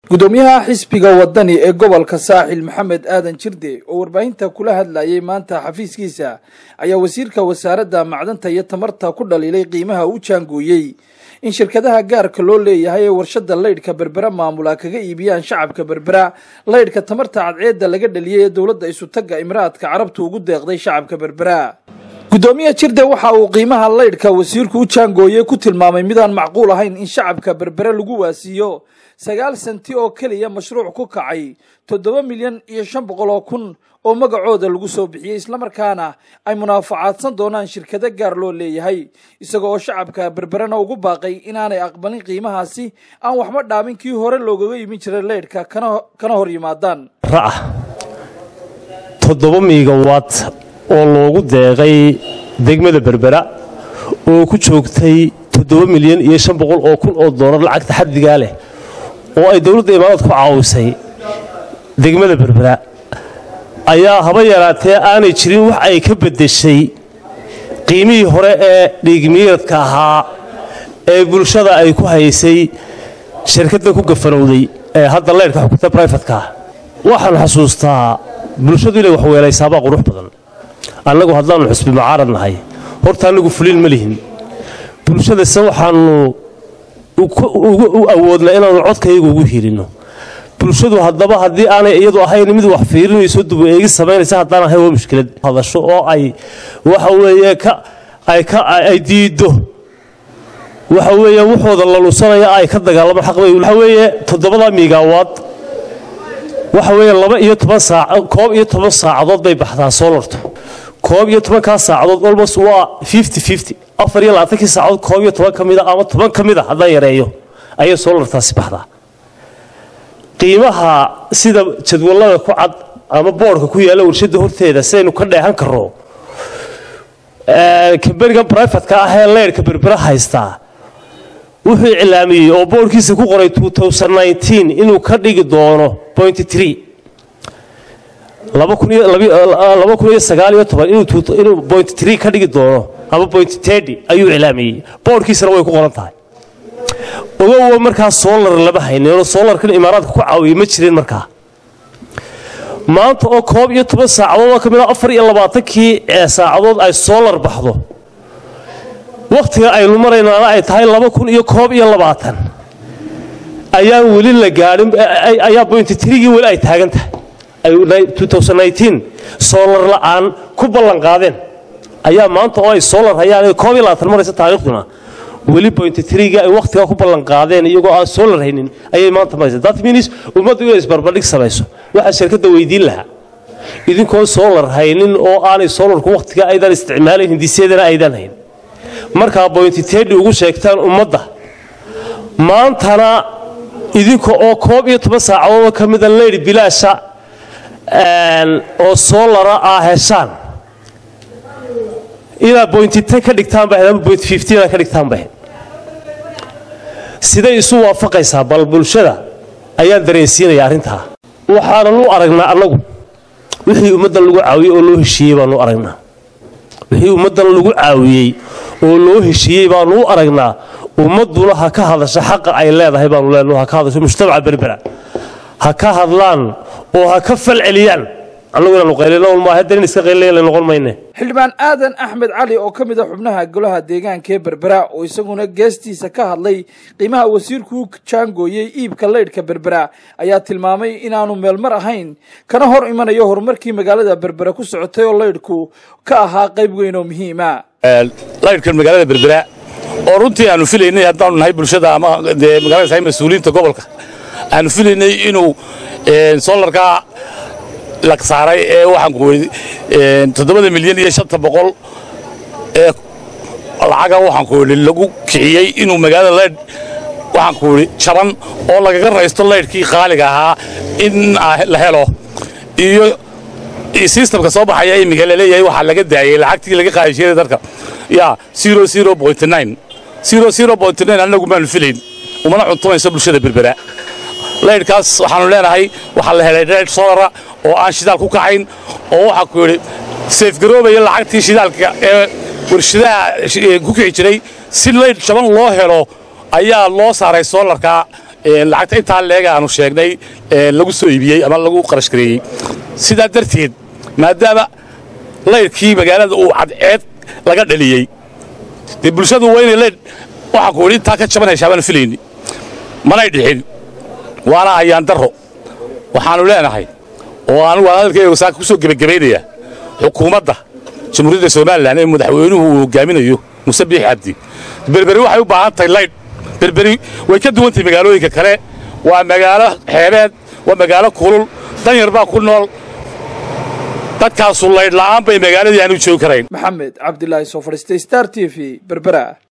gudoomiyaha xisbiga wadani ee gobolka saaxil maxamed aadan jirde oo warbaahinta kula hadlayay maanta xafiiskiisa ayaa wasiirka wasaaradda macdanta iyo tamarta ku dhaliilay qiimaha u jaangooyey in shirkadaha gaarka loo leeyahay ee warshada laydhka berbera maamula kaga iibiyaan shacabka berbera laydhka tamarta cadceedda laga dhaliyay ee dowladda isutaga imaraadka carabtu ugu deeqday shacabka berbera gudoomiye jirde waxa uu qiimaha laydhka wasiirku u jaangooyey ku tilmaamay midaan macquul ahayn in shacabka berbere lagu waasiiyo sagaal senti oo keliya mashruuc ku kacay toddoba milyan iyo shan boqol oo kun oo magacooda lagu soo bixiyey islamarkaana ay munaafacaadsan doonaan shirkado gaar loo leeyahay isaga oo shacabka berberena ugu baaqay inaanay aqbalin qiimahaasi aan waxba dhaabin kii hore loogaga imin jiray leydhka kana hor yimaadaan ra'ah toddoba miigawaad oo loogu deeqay degmada berbera oo ku joogtay toddoba milyan iyo shan boqol oo kun oo doolar lacagta xaddigaa leh oo ay dowladda imaaraad ku caawisay degmada berbera ayaa haba yaraatee aanay jirin wax ay ka beddeshay qiimihii hore ee dhiigmiiradka ahaa ee bulshada ay ku haysay shirkadda ku gafanowday ee hadda leyrhka xukunta brifatka waxaan xasuustaa bulshadu inay waxweelaysaabaa qurux badan annagu haddaannu xusbi mucaarad nahay horta annagu fuliin ma lihin bulshadase waxaannu u awoodnaa inaannu codkayga ugu hiilinno bulshadu haddaba haddii aanay iyadu ahayn mid wax fiirinayso duba eegi samaynaysa haddaan ahayn waa mushkilad hadasho oo ay waxa weeye ay diiddo waxa weeye wuxooda la lusanaya ay ka dagaalamo xaqbay waxa weeye toddobada miigaawaad waxa weeye laba iyo toban saac koob iyo toban saacadood bay baxdaa soolarto koob iyo tobankaa saacadood almost waa fifty fifty afar iyo labaatankii saacadood koob iyo toban ka mida ama toban ka mid a haddaan yareeyo ayay soolartaasi baxdaa qiimaha sida jadwallada ku cad ama boodhka ku yaalla warshadda horteeda sidaynu ka dheehan karro kambaniga brifatka ah ee leyrhka berbera haystaa wuxuu iclaamiyey oo boodhkiisa ku qoray inuu ka dhigi doono inuu ka dhigi doono ama ayuu iclaamiyey boodhkiisana way ku qoran tahay ogowa markaa soolar lama hayninoo soolarkan imaaraadka ku caawiyey ma jirin markaa maanta oo koob iyo toban saacadood oo ka mid a afar iyo labaatankii saacadood ay soolar baxdo wakhtiga aynu maraynaana ay tahay laba kun iyo koob iyo labaatan ayaan weli la gaadhin ayaa bointitrigii weli ay taagan tahay soolar la'aan ku ballan qaadeen ayaa maanta oo ay soolar hayaan koob iyo labaatan maraysa taariikhduna weli bointitrigii ay wakhtigaa ku ballan qaadeen iyagoo aan soolar haynin ayay maanta maraysa that means ummaddu inay isbarbardhig samayso waxaa shirkadda weydiin lahaa idinkoon soolar haynin oo aanay soolarku wakhtiga aydan isticmaalayn hindisyadana aydan hayn markaa bointitedi ugu sheegtaan ummadda maantana idinka oo koob iyo toban saacadoodoo ka mida leyr bilaasha oo soolara aa heshaan inaad bointite ka dhigtaanba ama boint fiftiina ka dhigtaanba siday isu waafaqaysaa bal bulshada ayaan dareensiinaya arrintaa waxaanan u aragnaa annagu wixii ummaddan lagu caawiyey oo loo heshiiyey baanu aragnaa wixii ummaddan lagu caawiyey oo loo heshiiyey baanu u aragnaa ummadduna ha ka hadasho xaqa ay leedahay baanu leenaho ha ka hadasho mujtamaca berbera ha ka hadlaan oo ha ka falceliyaan annagu inaanu qaylinol maaha haddan in iska qaylinayla noqon mayne xildhibaan aadan axmed cali oo ka mid a xubnaha golaha deegaanka ee berbera oo isaguna geestiisa ka hadlay qiimaha wasiirku u jaangooyey iibka leydhka berbera ayaa tilmaamay inaanu meelmar ahayn kana hor imanayo horumarkii magaalada berbera ku socotay oo leydhku ka ahaa qayb weyn oo muhiima laydhkan magaalada berbera oo runtii aanu filaynay haddaanu nahay bulshada ama dee magaalada tahay mas-uuliyiinta gobolka aanu filaynay inuu soolarkaa la saaray ee waxaan ku weydi toddobada milyan iyo shanta boqol ee lacaga waxaan ku weydi lagu kiciyey inuu magaalada leydh waxaan ku weydi jaban oo lagaga raysto leydhkii qaaliga ahaa in la helo iyo sistamka soo baxaya imika laleeyahay waxaa laga daayey lacagtii laga qaadi jiray dadka ya annagu maanu filayn umana cuntumayso bulshada berbera leydhkaas waxaanu leenahay waxaa la helay leydh solara oo aan shidaal ku kacayn oo waxaa ku yidhi seefgaroobaya lacagtii shidaalka ee warshadaha ku kici jiray si leydh jaban loo helo ayaa loo saaray soolarka lacagta intaa leega aanu sheegnay lagu soo iibiyey ama lagu qarash gareeyey sidaa darteed maadaama laydhkii magaalada uu cadceed laga dhaliyey dee bulshadu waa inay laydh waxaa ku idhi intaa ka jaban heshaa baanu filayni manay dhixin waana ayaan darro waxaannu leenahay oo anugu aan hadalkayga saaka ku soo gebagabaynaya xukuumadda jamhuuriyadda somalilan ee madaxweynuhu uu hogaaminayo muse biix cabdi berberi waxay u baahan tahay laydh berberi way ka duwan tahay magaalooyinka kale waa magaalo xeebeed waa magaalo kulul danyar baa ku nool dadkaasu laydh la'aan bay magaaladii aanu joogi karayn maxamed cabdilaahi soo fadhiistay star t v berbera